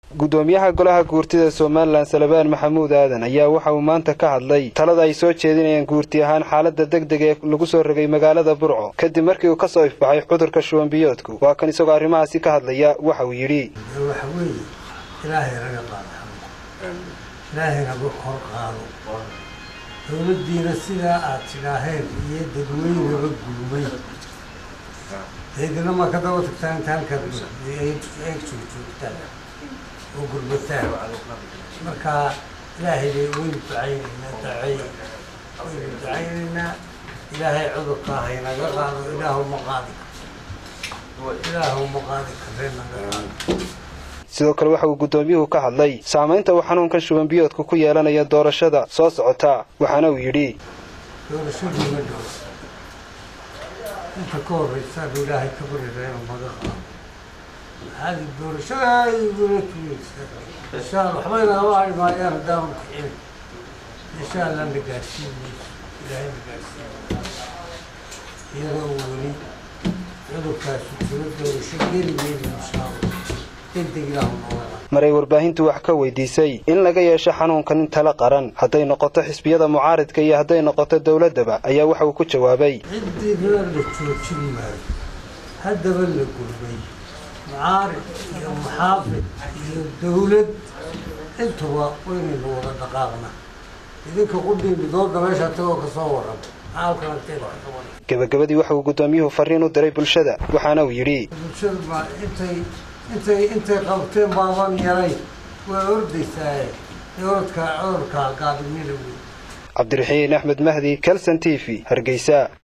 gudoomiyaha golaha guurtida somalilan salebaan maxamuud aadan ayaa waxa uu maanta ka hadlay talada ay soo jeedinayaan guurti ahaan xaalada degdeg ee lagu soo rogay magaalada burco kadib markii uu ka soo ifbaxay cudurka shuwanbiyoodku waa kan isagoo arrimahaasi ka hadlaya waxa uu yidhi waxa weeye ilaahay naga qaado ilaahay naga kor qaado dowladdiina sidaa aad tidhaaheen iyo dadweynaba gulmay eedina ma ka daba tagtaa inta halkaad eeg soo joogtaan oo gurbataan marka ilaahay bay waynu ducaynaynaa ducey waynu ducaynaynaa ilaahay cudurkaa haynaga qaado ilaahu ma qaadi ilaahu ma qaadi karee naga qaado sidoo kale waxa uu guddoomiyuhu ka hadlay saamaynta uu xanuunkan shubanbiyoodku ku yeelanaya doorashada soo socota waxaana uu yidhi doorashadii ma dhow inta ka horraysaanu ilaahay ka barira inuu naga qaado maxaadi doorashada igula tuugaysa insha alla waxba inagama hari maayaan haddaanu kicin insha allah na gaadhsiin mayso ilaahay na gaadhsiin iyadoo uu weli cudurkaasu jiro doorasho geli mayno insha allah degdeg ilaahu nooga maray warbaahintu wax ka weydiisay in laga yeesho xanuunkan in tala qaran hadday noqoto xisbiyada mucaaridka iyo hadday noqoto dowladdaba ayaa waxa uu ku jawaabay ciddina la joojin maayo haddaba la gulmay mucaarid iyo muxaafid iyo dowlad intuba waynaynu wada dhaqaaqna idinka qudhiin dooda meesha tagoo ka soo waran maxaalkan agteeda ka waran gebagabadii waxa uu guddoomiyuhu farriin u diray bulshada waxaana uu yidhi bulshadu ma intay intay intay qabteen baaban yaray waa ordaysaaye orodka cudurka gaadimina wey cabdiraxiin axmed mahdi kalson t v hargeysa